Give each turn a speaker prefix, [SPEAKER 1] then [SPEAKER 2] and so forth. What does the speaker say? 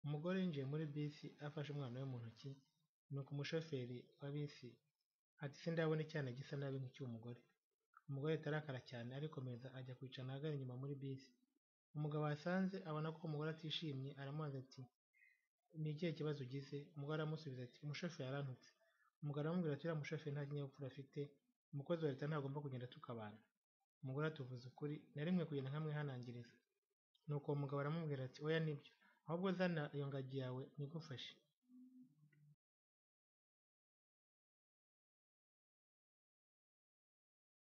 [SPEAKER 1] Umugore yinjiye muri bisi afashe umwana we mu ntoki, nuko umushoferi wa bisi ati ese ndabona icyana gisa nabi nk'icy'umugore, umugore ahita arakara cyane arikomeza ajya kwicara ahagana inyuma muri bisi, umugabo wahasanze abona ko umugore atishimye aramubaza ati ni ikihe kibazo ugize? Umugore aramusubiza ati umushoferi yarantutse, umugabo aramubwira ati uriya mushoferi nta kinyabupfura afite, umukozi wa leta ntagomba kugenda atuka abantu, umugore ati uvuze ukuri nari nkwiye kugenda nkamwihanangiriza, nuko uwo mugabo aramubwira ati oya nibyo, ahubwo zana iyo ngagi yawe nigufashe.